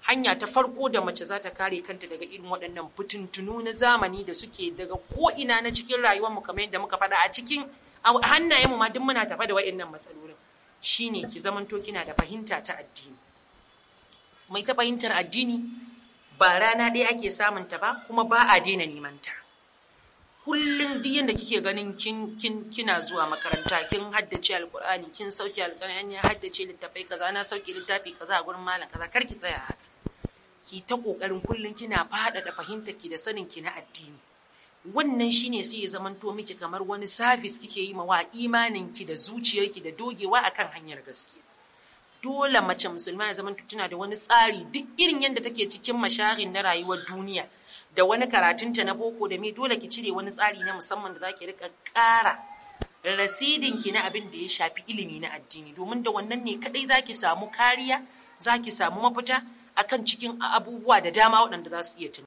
hanya ta farko da mace za ta kare kanta daga irin waɗannan fitintunu na zamani da suke daga ko'ina na cikin rayuwarmu kamar yadda muka faɗa a cikin hannayenmu ma duk muna tafa da waɗannan matsalolin shine ki zamanto kina da fahimta ta addini mai ta fahimtar addini ba rana ɗaya ake samun ta ba kuma ba a daina neman ta kullum duk yadda kike ganin kin, kin kina zuwa makaranta kin haddace alkur'ani kin sauke alkur'ani ya haddace littafai kaza na sauke littafi kaza a gurin malam kaza kar ki tsaya haka ki ta kokarin kullum kina faɗaɗa fahimtar ki da sanin ki na addini wannan shine sai ya zamanto miki kamar wani service kike yi wa imanin ki da zuciyarki da dogewa akan hanyar gaskiya dole mace musulma ya zamanto tana da wani tsari duk irin yadda take cikin mashahin na rayuwar duniya da wani karatunta na boko da me dole ki cire wani tsari na musamman da zaki rika ƙara rasidin ki na abin da ya shafi ilimi na addini domin da wannan ne kadai zaki samu kariya zaki samu mafita akan cikin abubuwa da dama waɗanda za su iya